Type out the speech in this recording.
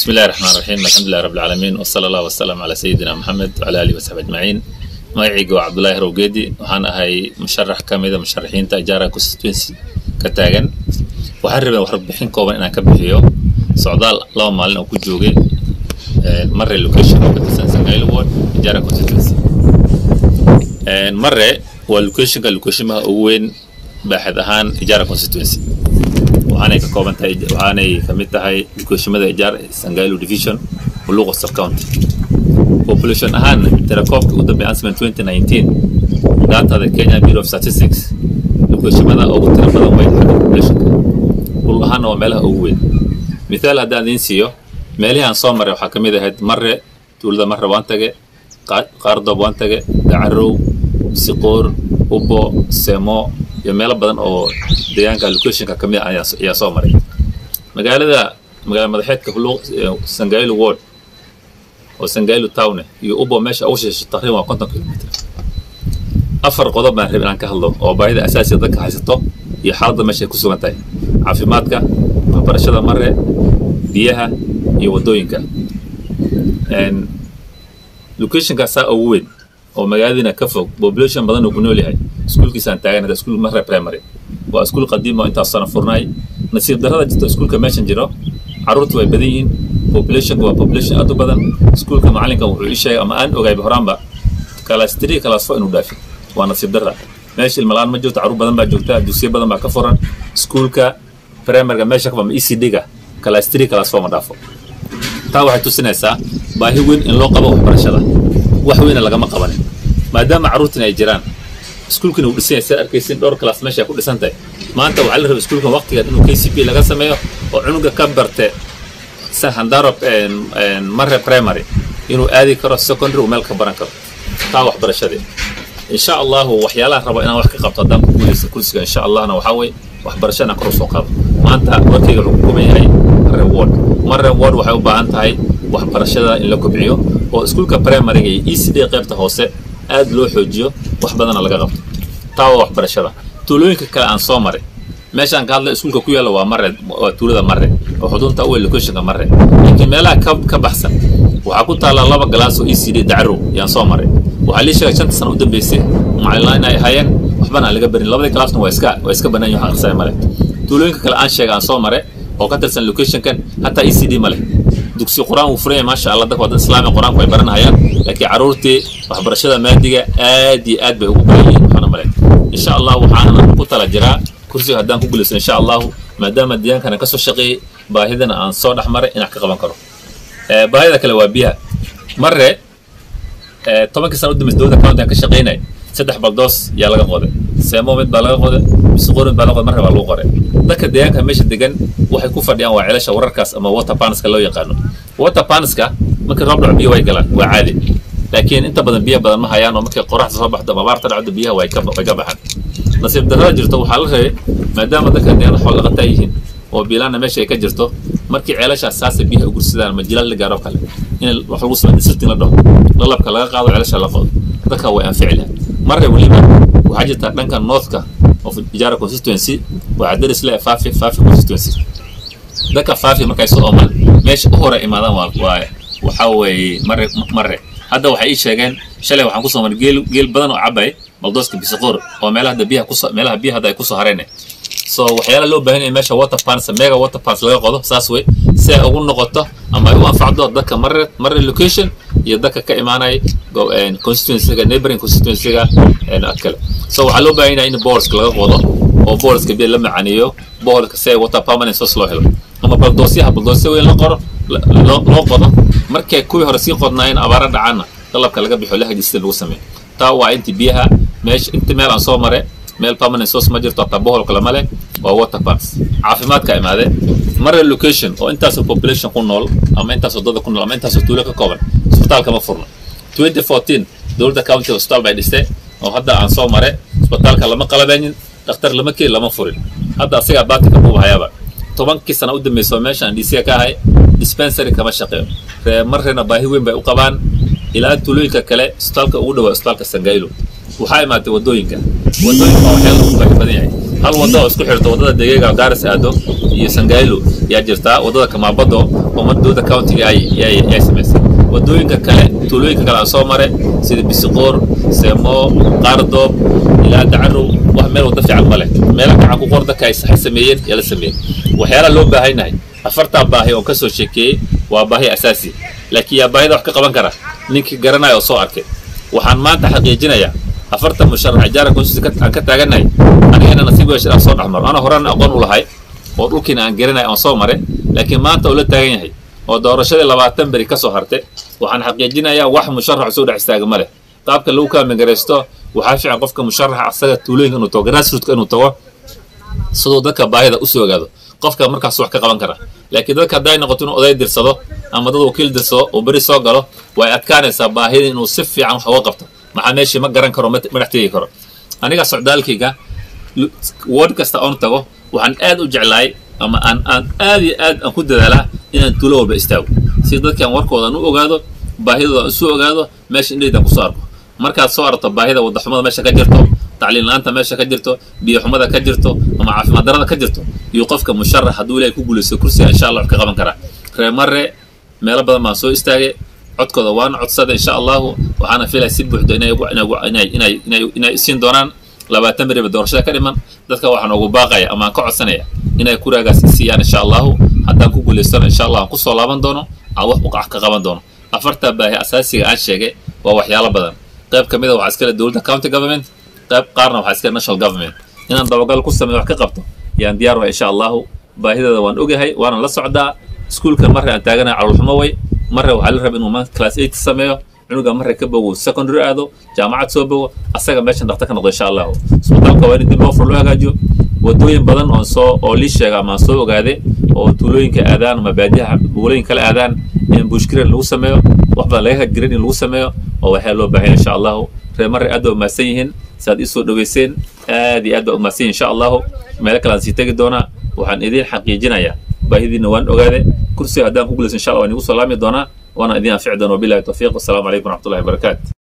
بسم الله الرحمن الرحيم الحمد لله رب العالمين وصلى الله وسلم على سيدنا محمد وعلى آله وصحبه أجمعين magacayga waa cabdulaahi rowgeedi waxaan ahay musharax ka mida musharaxiinta ijaara constituency ka taagan waxaan rabay warbixin kooban inaan ka bixiyo socdaal laba maalin oo ku joogay mare location oo ka tirsan sangailo ward ijaara constituency mare waa locationka locationmaha ugu weyn baaxad ahaan ijaara constituency waxaanay ka kooban tahay waxaanay ka mid tahay locationmada ijaar sangailo division muluqa sub county population ahaan tirakoobka ugu dambeeya ansman 2019 datada Kenya Bureau of Statistics locationmada ugu tira badan way xagga populationka dhul ahaana waa meelaha ugu weyn mithaal haddaan idiin siiyo meelihii aan soo maray waxaa ka mid ahayd marre tuulada marre waan tage qaardoob waan tage dacarow siqoor ubo semo iyo meelo badan oo deegaanka locationka ka mid ah ayaa soo maray magaalada magaala madaxeedka sangailo ward oo sangailo town iyo ubo meesha ugu shisheeyo taqriiban waa konton kilomitr afar qodob baan rabay inaan ka hadlo oo baahida asaasiga dadka haysato iyo xaaladda meesha ay ku sugan tahay caafimaadka waxbarashada mare biyaha iyo waddooyinka locationka saa ugu weyn oo magaaladiina ka fog population badan uu ku nool yahay iskuulkiisaan taagan hadda iskuul mare primary waa iskuul qadiim oo intaas sano furnaay nasiib darrada jirta iskuulka meeshan jiro carruurtu way badan yihiin populationka waa population aad u badan iskuulka macalinka wuxuu ii sheegay ama aan ogayba horaanba class three class four inuu dhaafin waa nasiib darra meesha ilmalaan ma jirto carruur badan baa joogta dugsiyo badan baa ka furan iskuulka primaryga meesha kaba e c d-ga class three class four ma dhaafo taa waxay tusinaysaa baahi weyn in loo qabo waxbarashada wax weyna lagama qabanin maadaama carruurtina ay jiraan iskuulkina uu dhisan yahay sidaad arkaysin dhowr class meesha ay ku dhisan tahay maanta waxaa la rabay iskuulkan waqtigeed inuu k c p laga sameeyo oo cunuga ka barte handaro mare primary inuu aadi karo secondary uu meel ka baran karo taa waxbarashadii insha allahu waxyaalaha rabo inaan wax ka qabto haddaan ku guulaysta kursiga insha allahna waxaa weye waxbarasho inaan kor usoo qaado maanta warkayga wuxuu ku kuban yahay mare ward mare ward waxay u baahan tahay waxbarashada in la kobciyo oo iskuulka primaryga iyo e c d qaybta hoose aad loo xoojiyo wax badana laga qabto taa waa waxbarashada tuulooyinka kale aan soo maray meeshaan ka hadla iskuulka ku yaalla waa mare waa tuulada mare oo xudunta u locationka mare laakiin meelaha ka ka baxsan waxaa ku taalla laba galaas oo e c d dacrow yaan soo maray waxaa lii sheegay shanta sano u dambeysay macallinaan inay ahaayeen waxbana aan laga barin labadii galaasna waa iska waa iska bannaan yahay aqrisaya male tuulooyinka kale aan sheegay aan soo maray oo ka tirsan locationkan hataa e c d ma leh dugsi qur-aan wuu furan yahay maasha allah dadka waddan islaami qur-aanku ay baranahayaan laakiin carruurtii waxbarashada maadiga aad iyo aad bay ugu badan yihiin waxaana male insha allah waxaana ku tala jiraa kursiga haddaan ku guulaysto insha allahu maadaama deegaankana ka soo shaqeeyey baahidana aan soo dhex maray inaan ka qaban karo baahida kale waa biyaha mare tobankii sana u dambeysay dowladda county aan ka shaqeynay saddex baldoos yaa laga qoday seemo mid baa laga qoday bisiqoor mid baa laga qoday marre baa lagu qoray dadka deegaanka meesha degan waxay ku fadhiyaan waa celasha wararkaas ama water panska loo yaqaano water panska markii roob dhaco biyo way galaan waa caadi laakiin inta badan biyo badan ma hayaan oo markay qoraxda soo baxdo ama abaarta dhacdo biyaha way ka way ka baxaan nasiib darrada jirto waxaa la rabay maadaama dadka deegaanka xoolo dhaqataa yihiin oo biilaana meesha ay ka jirto markii ceelashaas saasa biyaha u gursadaan ama jilaal la gaaro kale in wax lagu sameeyo disirtin la dhaho lalabka laga qaado ceelasha la qodo dadka way anfici lahaa marre weliba waxaa jirta dhanka northka of ijaara constituency waxaa daris le faafi faafi constituency dadka faafi markay soo oomaan meesha u hore imaadaan waa waa waxaa weeye marre marre hadda waxay ii sheegeen shalay waxaan kusoo maray geel geel badan oo cabay baldooska bisiqoor oo meelaha hadda biyaha kusoo meelaha biyaha hadda ay kusoo hareen so waxyaala loo baahan yahay meesha water pans mega water pans laga qodo saas wey si ay ugu noqoto ama ay u anfacdo dadka marre marre location iyo dadka ka imaanaya constituencyga neighboring constituencyga ad kale so waxaa loo baahan yahay in boorska laga qodo oo boorska biya la macaaniyo boorska si ay water permanent source loo helo ama baldoosyaha baldoosya weyn la qoro loo qodo markay kuwii hore sii qodnaayeen abaara dhacaana dalabka laga bixo lahajista lagu sameeyo taa waa inti biyaha meesha inta meel aan soo maray meel permanent source ma jirto hataa boholka lama leh waa water parks caafimaadka imaade mare location oo intaasoo population ku nool ama intaasoo dada ku nool ama intaasoo tuulo ka kooban isbitaalka ma furno 2014 dowladda county hospital bay dhistay oo hadda aan soo mare isbitaalka lama qalabeynin dhakhtar lama keeni lama furin hadda asagaa baatinka buu hayaaba tobankii sana u dambeysoo meeshaan disiga ka ahay dispensary kama shaqeeyo ree marreena baahi weyn bay u qabaan ilaa tuulooyinka kale isbitaalka ugu dhawaa isbitaalka sangaylo waxaa imaatay waddooyinka waddooyinka waxyaala ugu baahi badan yahay hal waddo oo isku xirto waddada degeega gaaris aado iyo sangaylo yaa jirtaa waddada kamaabado oo madooda countiga ay ay ay samaysay waddooyinka kale tuulooyinka kale aan soo maray sida bisiqoor seemo qaardoob ilaa dacarow wax meel waddo fiican ma leh meela gacan ku qor dadka ay sameeyeen yaa la sameeyey waxyaalaha loo baahanyahay afartaa baahi oon ka soo sheekeeyey waa baahi asaasi laakiin yaa baahida wax ka qaban kara ninkii garanaya oo soo arkay waxaan maanta xaqiijinayaa afartan musharax jaara konstitusi aan ka taagannahay anigana nasiib yeeshay aan soo dhexmaro ana horena aqoon u lahay oo dhulkiina aan garanay aan soo maray laakiin maanta uu la taagan yahay oo doorashadii labaatan beri ka soo hartay waxaan xaqiijinayaa wax musharax soo dhex istaaga ma leh qaabka lagu kaamingaraysto waxaa fiican qofka musharaxa asaga tuulooyinka inuu tago grassrootka inuu tago siduu dadka baahida usoo ogaado qofka markaas wax ka qaban kara laakiin dadka hadday noqoto inuu oday dirsado ama dad wakiil dirsado oo beri soo galo way adkaanaysaa baahida inuu si fiican wax uga qabto maxaa meeshii ma garan karo ma dhex tegi karo aniga socdaalkayga ward kasta oon tago waxaan aad u jeclaay ama aan aan aad iyo aad aan ku dadaalaa inaan tuulo walba istaago si dadkan warkoodan u ogaado baahidooda aan isu ogaado meesha indhaydaan kusoo arko markaad soo aragto baahida wadaxumada meesha ka jirto tacliin la-aanta meesha ka jirto biyo xumada ka jirto ama caafimaad darada ka jirto iyo qofka musharax hadduu ilahay ku guulaysto kursiga insha allah wax ka qaban karaa reer mare meelo badan baan soo istaagay codkooda waana codsada insha allahu waxaana filaya si buuxdo inay inay inay inay inay isiin doonaan labaatan beriba doorashada ka dhiman dadka waxaan ugu baaqaya ama aan ka codsanaya inay kuraagaas isiiyaan insha allahu haddaan ku guulaystona insha allah aan kusoo laaban doono aan wax uqax ka qaban doono afartaa baahi asaasiga aan sheegay waa waxyaalo badan qayb ka mid a waxaa iskale dowladda county government qayb qaarna waxaa iskale national government inaan dabagal ku sameeyo wax ka qabto yaan diyaar wahay insha allahu baahideeda waan ogahay waana la socdaa iskuulka marre aan taaganahay calolxumo way marre waxaa la raba inuu maanta class eight sameeyo cunuga marre ka bogo secondary aado jaamacad soo bogo asaga meeshan dhaktar ka noqdo insha allahu isbitaalka waa in dib loo fur loo hagaajiyo wadooyin badan oon soo oo lii sheega ama aan soo ogaade oo tuulooyinka aadaan ama baadiyaha buulooyin kala aadaan in bushkiren lagu sameeyo wax badan laga hajgirin in lagu sameeyo oo waxyaa loo baahanya insha allahu reer marre aad baa umahadsan yihiin saad ii soo dhoweyseen aad iyo aad baa umahadsan yihin insha allahu meelo kale aan sii tegi doonaa waxaan idiin xaqiijinayaa baahidiina waan ogaade kursiga haddaan ku guulaysan insha allah waan igu soo laami doonaa waana idiin anfici doona wabillahi tawfiiq wasalaamu calaykum waraxmatullahi wabarakaatu